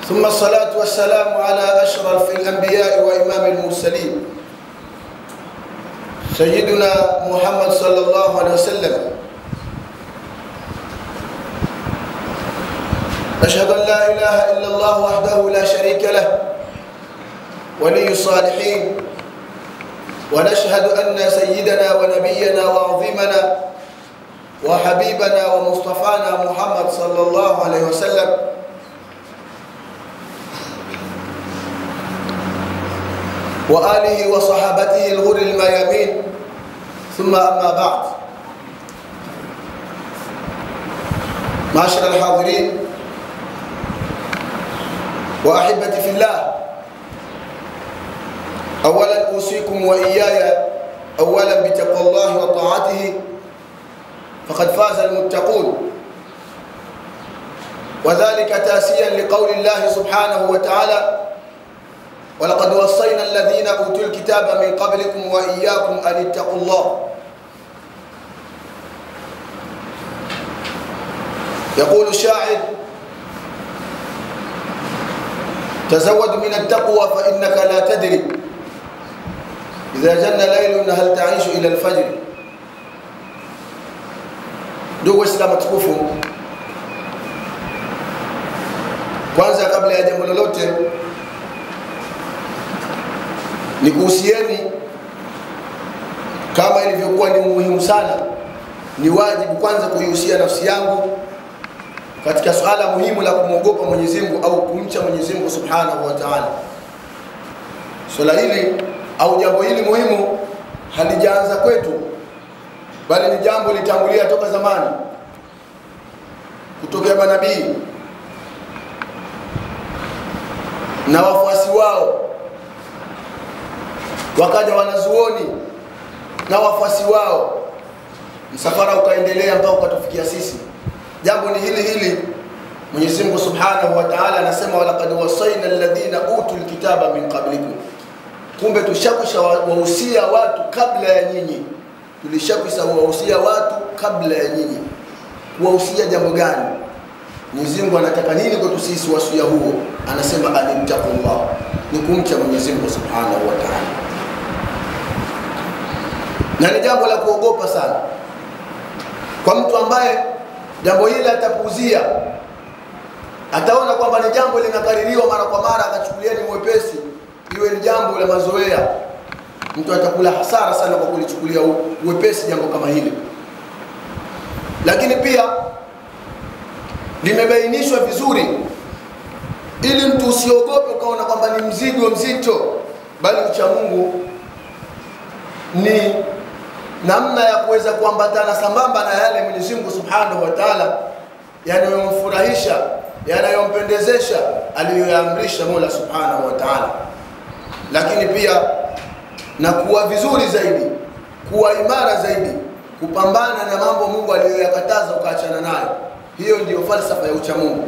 ثم الصلاة والسلام على أشرف الأنبياء وإمام المرسلين سيدنا محمد صلى الله عليه وسلم أشهد أن لا إله إلا الله وحده لا شريك له ولي الصالحين ونشهد أن سيدنا ونبينا وعظيمنا وحبيبنا ومصطفانا محمد صلى الله عليه وسلم وآله وصحابته الغر الميامين ثم أما بعد معاشر الحاضرين وأحبتي في الله أولا أوصيكم وإياي أولا بتقوى الله وطاعته فقد فاز المتقون وذلك تاسيا لقول الله سبحانه وتعالى ولقد وصينا الذين أوتوا الكتاب من قبلكم وإياكم أن اتقوا الله يقول الشاعر تزود من التقوى فإنك لا تدري إذا جن ليل هل تعيش إلى الفجر ndugu waislamu tukufu kwanza kabla ya jambo lolote ni kuhusieni kama ilivyokuwa ni muhimu sana ni wajibu kwanza kuihusia nafsi yangu katika suala muhimu la kumwogopa Mwenyezi Mungu au kumcha Mwenyezi Mungu Subhanahu wa Ta'ala. Swala hili au jambo hili muhimu halijaanza kwetu, bali ni jambo litangulia toka zamani, kutokea manabii na wafuasi wao, wakaja wanazuoni na wafuasi wao, msafara ukaendelea mpaka ukatufikia sisi jambo ni hili hili Mwenyezi Mungu Subhanahu wa Ta'ala anasema walaqad wasaina alladhina utul kitaba min qablikum, kumbe tushakwisha wahusia watu kabla ya nyinyi, tulishakwisha wahusia watu kabla ya nyinyi. Kuwahusia jambo gani? Mwenyezi Mungu anataka nini kwetu sisi? Wasia huo anasema animtaqullah, ni kumcha Mwenyezi Mungu Subhanahu wa Ta'ala, na ni jambo la kuogopa sana kwa mtu ambaye jambo hili atapuuzia, ataona kwamba ni jambo linakaririwa mara kwa mara, akachukulia ni mwepesi, iwe ni jambo la mazoea. Mtu atakula hasara sana kwa kulichukulia uwepesi jambo kama hili. Lakini pia limebainishwa vizuri, ili mtu usiogope ukaona kwamba ni mzigo mzito, bali ucha Mungu ni namna ya kuweza kuambatana sambamba na yale Mwenyezi Mungu Subhanahu wa Ta'ala yanayomfurahisha yanayompendezesha aliyoyaamrisha Mola Subhanahu wa Ta'ala, lakini pia na kuwa vizuri zaidi, kuwa imara zaidi, kupambana na mambo Mungu aliyoyakataza ukaachana nayo. Hiyo ndiyo falsafa ya ucha Mungu.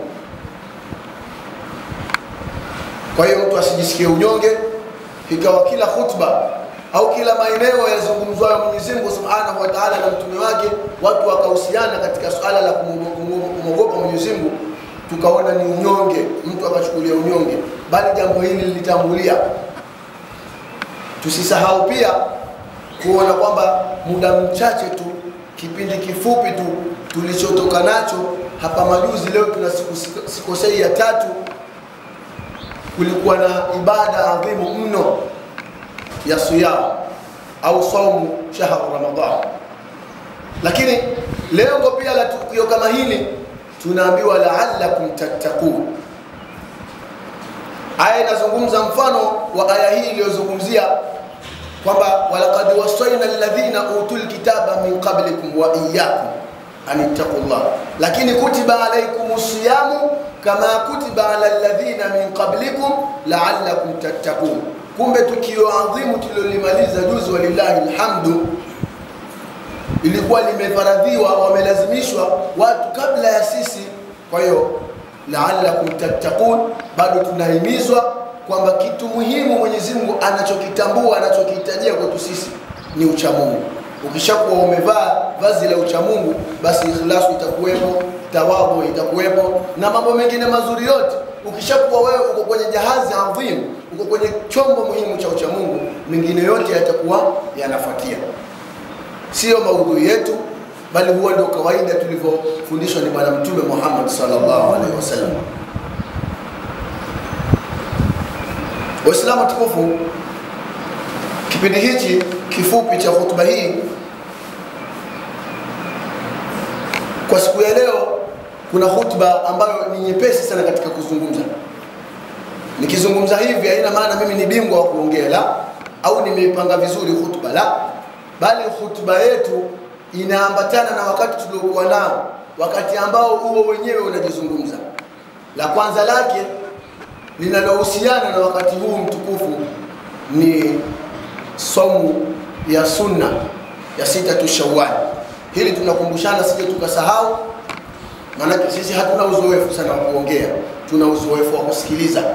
Kwa hiyo mtu asijisikie unyonge, ikawa kila khutba au kila maeneo yazungumzwayo Mwenyezi Mungu Subhanahu wa Ta'ala na mtume wake, watu wakahusiana katika swala la kumwogopa Mwenyezi Mungu, tukaona ni unyonge, mtu akachukulia unyonge, bali jambo hili lilitangulia. Tusisahau pia kuona kwamba muda mchache tu, kipindi kifupi tu tulichotoka nacho hapa majuzi, leo tuna siku sikosei ya tatu, kulikuwa na ibada adhimu mno ya siyam au saumu shahru Ramadhan. Lakini lengo pia la tukio kama hili tunaambiwa la'allakum tattaqun. Aya inazungumza mfano wa aya hii iliyozungumzia kwamba walaqad wasaina alladhina utul kitaba min qablikum wa iyyakum an ittaqullah, lakini kutiba alaykumus siyamu kama kutiba ala alladhina min qablikum la'allakum tattaqun kumbe tukio adhimu tulilolimaliza juzi, walillahi alhamdu, ilikuwa limefaradhiwa, wamelazimishwa watu kabla ya sisi. Kwa hiyo la'allakum tattaqun, bado tunahimizwa kwamba kitu muhimu Mwenyezi Mungu anachokitambua anachokihitajia kwetu sisi ni uchamungu. Ukishakuwa umevaa vazi la uchamungu, basi ikhlasu itakuwepo, tawadhu itakuwepo na mambo mengine mazuri yote. Ukishakuwa wewe uko kwenye jahazi adhim, uko kwenye chombo muhimu cha ucha Mungu, mengine yote yatakuwa yanafuatia. Sio maudhui yetu, bali huwa ndio kawaida tulivyofundishwa ni Bwana Mtume Muhammad sallallahu alaihi wasallam. Waislamu tukufu, kipindi hichi kifupi cha hotuba hii kwa siku ya leo, kuna hotuba ambayo ni nyepesi sana katika kuzungumza. Nikizungumza hivi haina maana mimi ni bingwa wa kuongea, la, au nimeipanga vizuri hotuba, la, bali hotuba yetu inaambatana na wakati tuliokuwa nao, wakati ambao huo wenyewe unajizungumza. La kwanza lake linalohusiana na wakati huu mtukufu ni somu ya sunna ya sita tu Shawwal. Hili tunakumbushana sije tukasahau, maanake sisi hatuna uzoefu sana wa kuongea, tuna uzoefu wa kusikiliza.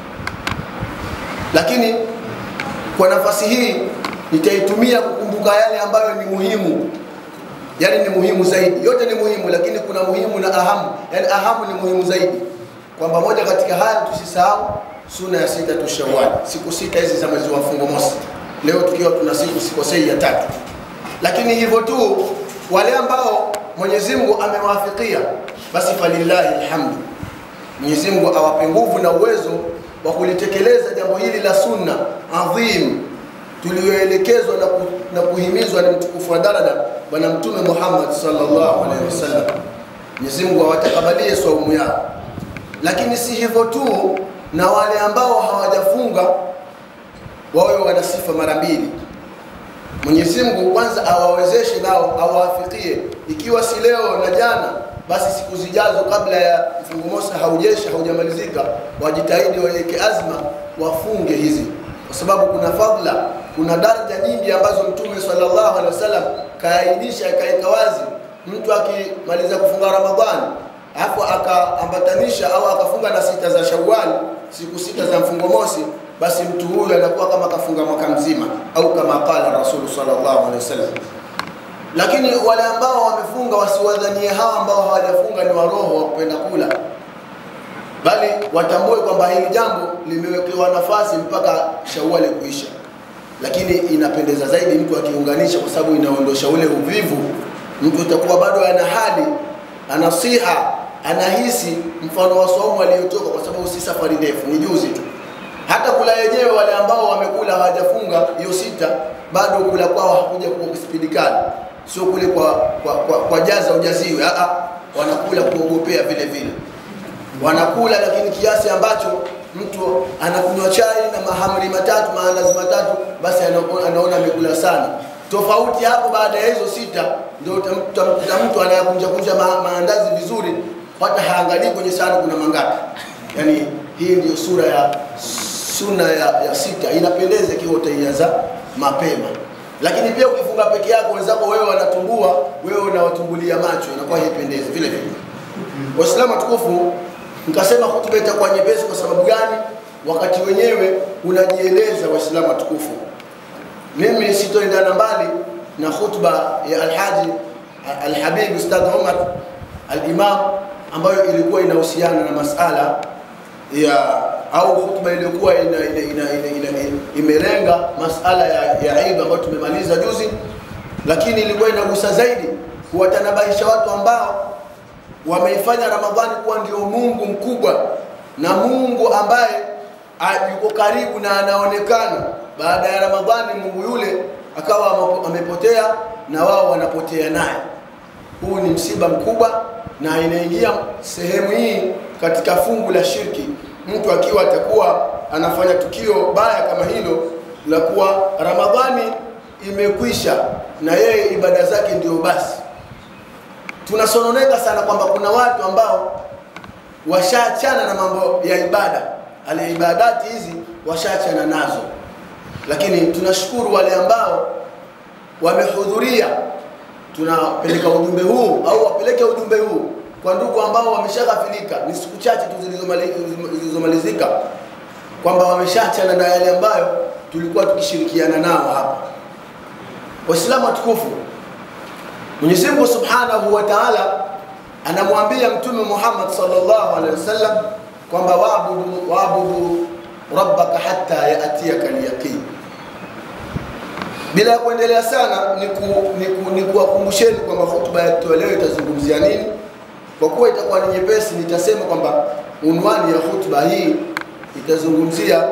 Lakini kwa nafasi hii nitaitumia kukumbuka yale ambayo ni muhimu, yani ni muhimu zaidi. Yote ni muhimu, lakini kuna muhimu na ahamu, yani ahamu ni muhimu zaidi kwamba moja katika haya tusisahau suna ya sita tu Shawwal, siku sita hizi za mwezi wa mfungo mosi. Leo tukiwa tuna siku sikosei ya tatu, lakini hivyo tu wale ambao Mwenyezi Mungu amewafikia basi falillahi alhamdu, Mwenyezi Mungu awape nguvu na uwezo wa kulitekeleza jambo hili la sunna adhim tulioelekezwa na, ku, na kuhimizwa na mtukufu wa daraja Bwana Mtume Muhammad sallallahu alaihi wasallam. Mwenyezi Mungu awatakabalie saumu yao lakini si hivyo tu, na wale ambao hawajafunga wawe wana sifa mara mbili. Mwenyezi Mungu kwanza awawezeshe nao awafikie, ikiwa si leo na jana, basi siku zijazo, kabla ya mfungo mosi haujesha haujamalizika, wajitahidi waweke azma wafunge hizi, kwa sababu kuna fadhila, kuna daraja nyingi ambazo Mtume sallallahu alaihi wasallam kaainisha, akaweka wazi. Mtu akimaliza kufunga Ramadhani alafu akaambatanisha au akafunga na sita za Shawwal, siku sita za mfungo mosi, basi mtu huyu anakuwa kama kafunga mwaka mzima, au kama qala Rasulu sallallahu alaihi wasallam. Lakini wale ambao wamefunga wasiwadhanie hawa ambao hawajafunga ni waroho wa kupenda kula, bali watambue kwamba hili jambo limewekewa nafasi mpaka Shawwal kuisha. Lakini inapendeza zaidi mtu akiunganisha, kwa sababu inaondosha ule uvivu. Mtu utakuwa bado ana hali anasiha anahisi mfano wa saumu aliyotoka, kwa sababu si safari ndefu, ni juzi tu. Hata kula yenyewe, wale ambao wamekula hawajafunga hiyo sita, bado kula kwao hakuja kwa spidi kali, sio kule kwa, kwa, kwa, kwa jaza ujaziwe. Aa, wanakula kuogopea vile vile, wanakula lakini kiasi ambacho mtu anakunywa chai na mahamri matatu maandazi matatu, basi anaona amekula sana tofauti hapo. Baada ya hizo sita ndio utamkuta mtu anayakunja kunja ma, maandazi vizuri, hata haangalii kwenye sahani kuna mangapi. Yani hii ndio sura ya suna ya, ya sita, inapendeza ikiwa utaianza mapema. Lakini pia ukifunga peke yako, wenzako wewe wanatumbua, wewe unawatumbulia macho, inakuwa haipendezi vile vile. Waislamu tukufu, nikasema hutuba itakuwa nyepesi. Kwa sababu gani? Wakati wenyewe unajieleza. Waislamu tukufu mimi sitoendana mbali na khutba ya Alhaji Alhabib Ustadh Umar Alimam ambayo ilikuwa inahusiana na masala ya au khutba iliyokuwa ina, ina, ina, ina, ina, imelenga masala ya, ya Eid ambayo tumemaliza juzi, lakini ilikuwa inagusa zaidi kuwatanabahisha watu ambao wameifanya Ramadhani kuwa ndio Mungu mkubwa na Mungu ambaye yuko karibu na anaonekana baada ya Ramadhani Mungu yule akawa amepotea na wao wanapotea naye. Huu ni msiba mkubwa, na inaingia sehemu hii katika fungu la shirki. Mtu akiwa atakuwa anafanya tukio baya kama hilo la kuwa Ramadhani imekwisha na yeye ibada zake ndio basi. Tunasononeka sana kwamba kuna watu ambao washaachana na mambo ya ibada, ali ibadati hizi washaachana nazo lakini tunashukuru wale ambao wamehudhuria. Tunapeleka ujumbe huu au wapeleke ujumbe huu kwa ndugu ambao wameshaghafilika, ni siku chache tu zilizomalizika, kwamba wameshaachana na yale ambayo tulikuwa tukishirikiana nao hapa. Waislamu watukufu, Mwenyezi Mungu Subhanahu wa Ta'ala anamwambia Mtume Muhammad sallallahu alaihi wasallam kwamba waabudu waabudu rabbaka hatta yaatiyaka alyaqin. Bila ya kuendelea sana, ni ku- ni ku- ni kuwakumbusheni kwamba hotuba yetu ya leo itazungumzia nini. Kwa kuwa itakuwa ni nyepesi, nitasema kwamba unwani ya hotuba hii itazungumzia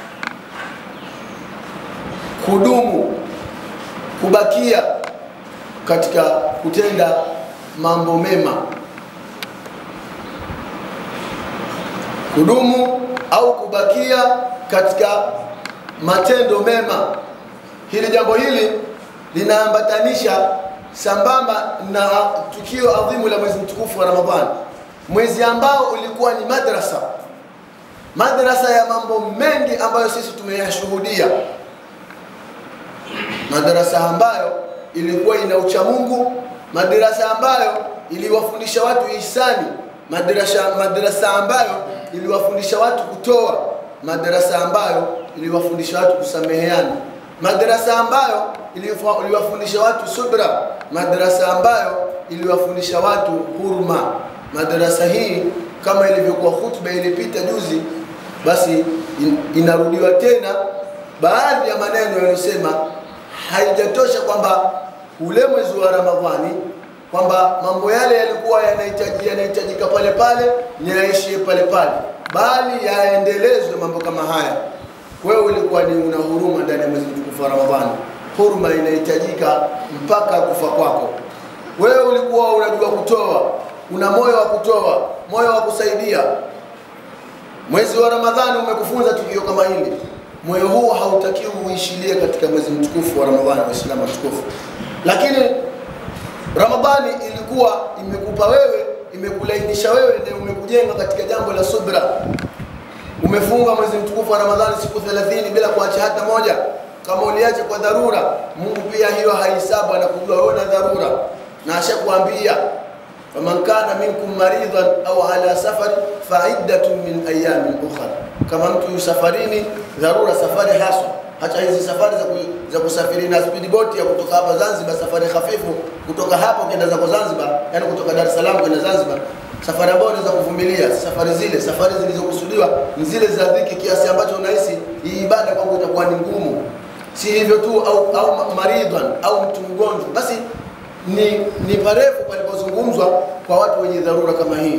kudumu, kubakia katika kutenda mambo mema, kudumu au kubakia katika matendo mema. Hili jambo hili linaambatanisha sambamba na tukio adhimu la mwezi mtukufu wa Ramadhani, mwezi ambao ulikuwa ni madrasa, madrasa ya mambo mengi ambayo sisi tumeyashuhudia, madrasa ambayo ilikuwa ina uchamungu, madrasa ambayo iliwafundisha watu ihsani, madrasa, madrasa ambayo iliwafundisha watu kutoa, madrasa ambayo iliwafundisha watu kusameheana, madrasa ambayo ilifa- iliwafundisha watu subra, madrasa ambayo iliwafundisha watu huruma. Madrasa hii kama ilivyokuwa hutuba ilipita juzi, basi in- inarudiwa tena baadhi ya maneno yanayosema haijatosha kwamba ule mwezi wa Ramadhani kwamba mambo yale yalikuwa yanahitaji yanahitajika pale pale ni yaishie pale pale, bali yaendelezwe mambo kama haya. Wewe ulikuwa ni una huruma ndani ya mwezi mtukufu wa Ramadhani, huruma inahitajika mpaka kufa kwako. Wewe ulikuwa unajua kutoa, una moyo wa kutoa, moyo wa kusaidia, Mwezi wa Ramadhani umekufunza tukio kama hili. Moyo huu hautakiwi uishilie katika mwezi mtukufu wa Ramadhani, Waislamu watukufu. Lakini Ramadhani ilikuwa imekupa wewe, imekulainisha wewe na umekujenga katika jambo la subra. Umefunga mwezi mtukufu wa Ramadhani siku 30 bila kuacha hata moja. Kama uliacha kwa dharura, Mungu pia hiyo haihesabu, anakujua wewe na dharura, na ashakuambia faman kana minkum maridhan au ala safar faiddatun min ayamin ukhra, kama mtu yu safarini, dharura, safari haswa, hata hizi safari za, ku, za kusafiri na speedboat ya kutoka hapa Zanzibar, safari hafifu kutoka hapo kwenda zako Zanzibar, yani kutoka Dar es Salaam kwenda Zanzibar, safari ambayo unaweza kuvumilia. Safari zile safari zilizokusudiwa ni zile za dhiki, kiasi ambacho unahisi hii ibada kwangu itakuwa ni ngumu. Si hivyo tu, au, au maridhan au mtu mgonjwa, basi ni, ni parefu palipozungumzwa kwa watu wenye dharura kama hii.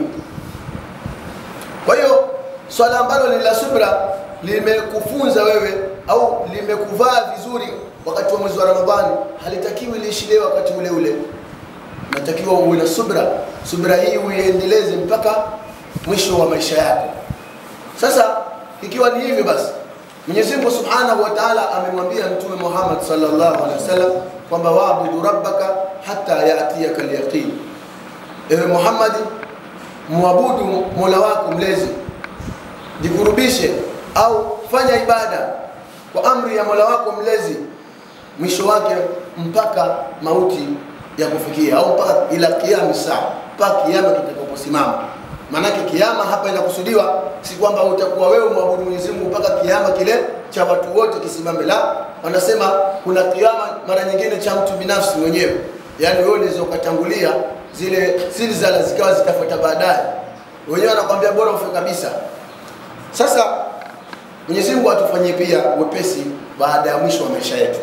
Kwa hiyo swala ambalo ni la subra limekufunza wewe au limekuvaa vizuri wakati wa mwezi wa Ramadhani, halitakiwi liishilie wakati ule ule, natakiwa uwe na subra. Subra hii uiendeleze mpaka mwisho wa maisha yako. Sasa ikiwa ni hivyo basi, Mwenyezi Mungu Subhanahu wa Ta'ala amemwambia Mtume Muhammad sallallahu alaihi wasallam kwamba waabudu rabbaka hatta yatiyaka alyaqin, ewe Muhammadi, muabudu mola wako mlezi, jikurubishe au fanya ibada kwa amri ya mola wako mlezi, mwisho wake mpaka mauti ya kufikia au mpaka ila kiyama saa, mpaka kiyama kitakaposimama. Maanake kiyama hapa inakusudiwa si kwamba utakuwa wewe mwabudu Mwenyezi Mungu mpaka kiyama kile cha watu wote kisimame, la wanasema kuna kiyama mara nyingine cha mtu binafsi mwenyewe, yaani wewe unaweza ukatangulia zile silsala zikawa zitafuata baadaye, wenyewe wanakwambia bora ufe kabisa. Sasa Mwenyezi Mungu atufanyie pia wepesi baada ya mwisho wa maisha yetu.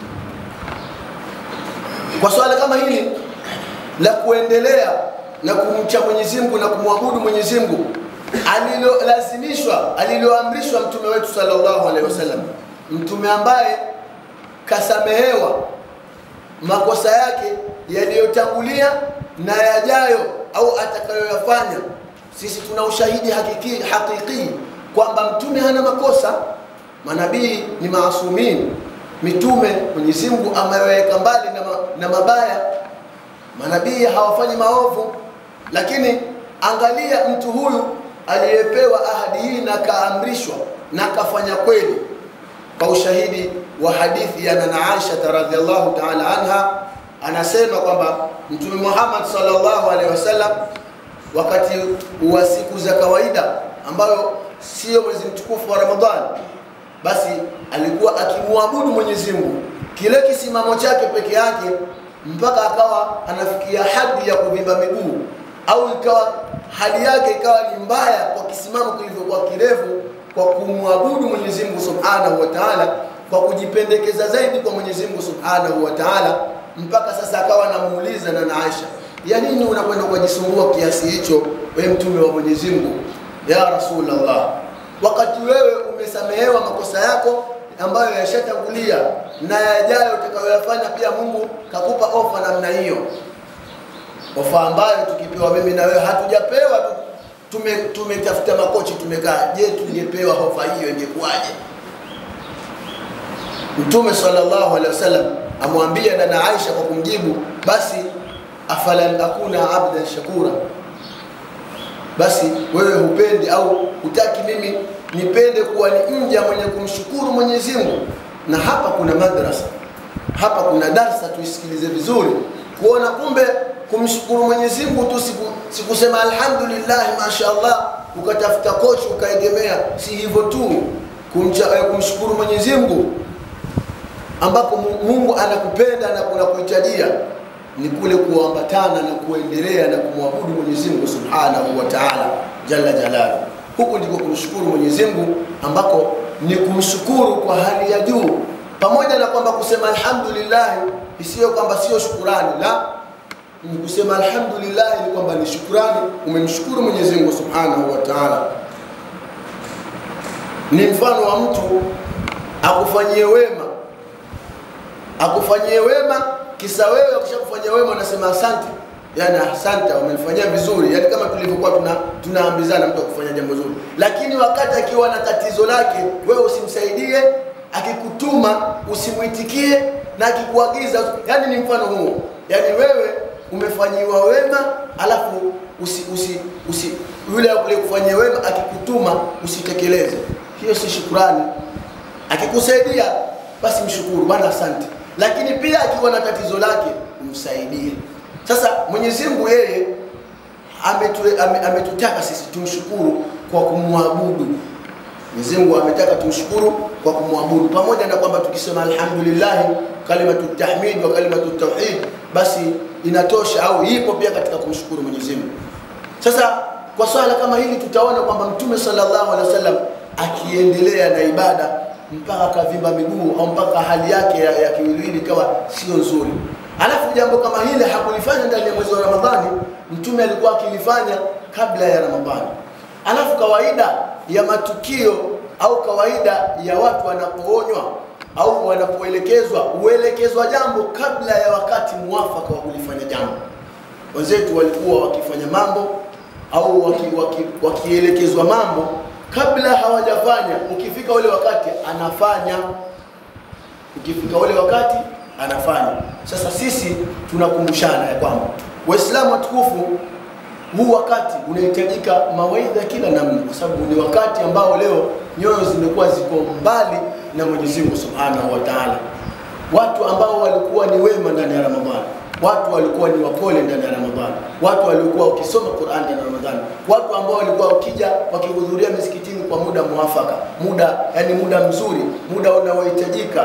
Kwa swala kama hili la kuendelea na kumcha Mwenyezi Mungu na kumwabudu Mwenyezi Mungu alilolazimishwa, aliloamrishwa mtume wetu sallallahu alaihi wasallam, mtume ambaye kasamehewa makosa yake yaliyotangulia na yajayo au atakayoyafanya. Sisi tuna ushahidi hakiki, hakiki kwamba mtume hana makosa. Manabii ni maasumin, mitume Mwenyezi Mungu ameweka mbali na, ma, na mabaya. Manabii hawafanyi maovu, lakini angalia mtu huyu aliyepewa ahadi hii na kaamrishwa na kafanya kweli, kwa ushahidi wa hadithi ya nana Aisha radhiallahu ta'ala anha, anasema kwamba Mtume Muhammad sallallahu alaihi wasallam wakati wa siku za kawaida ambayo sio mwezi mtukufu wa Ramadhani, basi alikuwa akimwabudu Mwenyezi Mungu kile kisimamo chake peke yake mpaka akawa anafikia hadi ya kuvimba miguu, au ikawa hali yake ikawa ni mbaya kwa kisimamo kilivyokuwa kirefu kwa kumwabudu Mwenyezi Mungu Subhanahu wa Ta'ala kwa kujipendekeza zaidi kwa Mwenyezi Mungu Subhanahu wa Ta'ala mpaka sasa akawa anamuuliza na Aisha ya nini unakwenda kujisumbua kiasi hicho wewe mtume wa Mwenyezi Mungu ya Rasulullah wakati wewe umesamehewa makosa yako ambayo yashatangulia na yajayo utakayoyafanya pia Mungu kakupa ofa namna hiyo ofa ambayo tukipewa mimi na wewe hatujapewa tu tume tumetafuta makochi tumekaa je tungepewa ofa hiyo ingekuwaje Mtume sallallahu alaihi wasallam amwambia dada Aisha kwa kumjibu basi afalan akuna abdan shakura basi wewe hupendi au hutaki mimi nipende kuwa ni mja mwenye kumshukuru Mwenyezi Mungu na hapa kuna madrasa hapa kuna darsa tuisikilize vizuri kuona kumbe kumshukuru Mwenyezi Mungu tu siku, sikusema alhamdulillah mashaallah ukatafuta kochi ukaegemea si hivyo tu kumcha, eh, kumshukuru Mwenyezi Mungu ambako Mungu anakupenda na kunakuhitajia ni kule kuambatana na kuendelea na kumwabudu Mwenyezi Mungu Subhanahu wa Ta'ala jalla jalaluhu. Huku ndiko kumshukuru Mwenyezi Mungu ambako ni kumshukuru kwa hali ya juu, pamoja na kwamba kusema alhamdulillah isiyo kwamba sio shukurani, la ni kusema alhamdulillah ni kwamba ni shukurani, umemshukuru Mwenyezi Mungu Subhanahu wa Ta'ala. Ni mfano wa mtu akufanyie wema, akufanyie wema kisa wewe ukishakufanyia wema unasema asante yani asante umenifanyia vizuri yani kama tulivyokuwa tuna tunaambizana mtu akufanya jambo zuri lakini wakati akiwa na tatizo lake wewe usimsaidie akikutuma usimuitikie na akikuagiza yani ni mfano huo yani wewe umefanyiwa wema alafu usi, usi, usi yule aliyekufanyia wema akikutuma usitekeleze hiyo si shukrani akikusaidia basi mshukuru bwana asante lakini pia akiwa na tatizo lake umsaidie. Sasa Mwenyezi Mungu yeye ametu, ame, ametutaka sisi tumshukuru kwa kumwabudu. Mwenyezi Mungu ametaka tumshukuru kwa kumwabudu, pamoja na kwamba tukisema alhamdulillah, kalimatu tahmid wa kalimatu tauhid, basi inatosha au ipo pia katika kumshukuru Mwenyezi Mungu. Sasa kwa swala kama hili tutaona kwamba Mtume sallallahu alaihi wasallam akiendelea na ibada mpaka akavimba miguu au mpaka hali yake ya, ya kiwiliwili ikawa sio nzuri. Alafu jambo kama hili hakulifanya ndani ya mwezi wa Ramadhani, mtume alikuwa akilifanya kabla ya Ramadhani. Alafu kawaida ya matukio au kawaida ya watu wanapoonywa au wanapoelekezwa, huelekezwa jambo kabla ya wakati muwafaka wa kulifanya jambo. Wenzetu walikuwa wakifanya mambo au wakielekezwa waki, waki mambo kabla hawajafanya, ukifika ule wakati anafanya, ukifika ule wakati anafanya. Sasa sisi tunakumbushana ya kwamba Waislamu watukufu, huu wakati unahitajika mawaidha kila namna, kwa sababu ni wakati ambao leo nyoyo zimekuwa ziko mbali na Mwenyezi Mungu Subhanahu wa Ta'ala. Watu ambao walikuwa ni wema ndani ya Ramadhani watu walikuwa ni wapole ndani ya Ramadhani, watu walikuwa wakisoma Qur'an ndani ya Ramadhani, watu ambao walikuwa wakija wakihudhuria misikitini kwa muda mwafaka, muda yani muda mzuri, muda unaohitajika.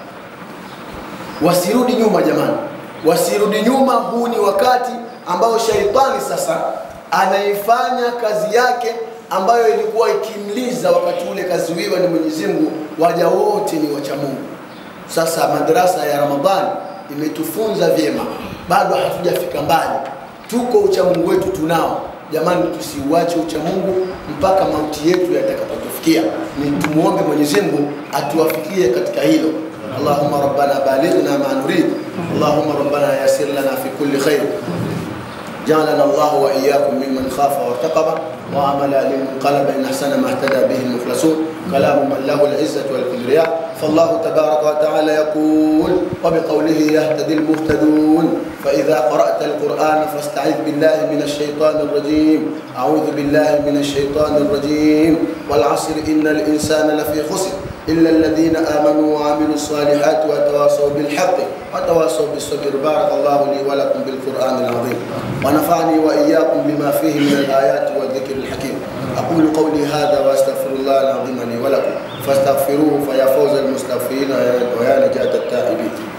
Wasirudi nyuma jamani, wasirudi nyuma. Huu ni wakati ambao shaitani sasa anaifanya kazi yake ambayo ilikuwa ikimliza wakati ule kazuiwa ni Mwenyezi Mungu, waja wote ni wacha Mungu. Sasa madrasa ya Ramadhani imetufunza vyema, bado hatujafika mbali, tuko uchamungu wetu tunao. Jamani, tusiuache uchamungu mpaka mauti yetu yatakapotufikia. Ni tumuombe Mwenyezi Mungu atuwafikie katika hilo. Allahumma rabbana balighna ma nurid, Allahumma rabbana yassir lana fi kulli khair جعلنا الله واياكم ممن خاف وارتقب وعمل لمنقلب ان احسن ما اهتدى به المخلصون كلام من له العزه والكبرياء فالله تبارك وتعالى يقول وبقوله يهتدي المهتدون فاذا قرات القران فاستعذ بالله من الشيطان الرجيم اعوذ بالله من الشيطان الرجيم والعصر ان الانسان لفي خسر إلا الذين آمنوا وعملوا الصالحات وتواصوا بالحق وتواصوا بالصبر بارك الله لي ولكم بالقرآن العظيم ونفعني وإياكم بما فيه من الآيات والذكر الحكيم أقول قولي هذا وأستغفر الله العظيم لي ولكم فاستغفروه فيا فوز المستغفرين ويا نجاة التائبين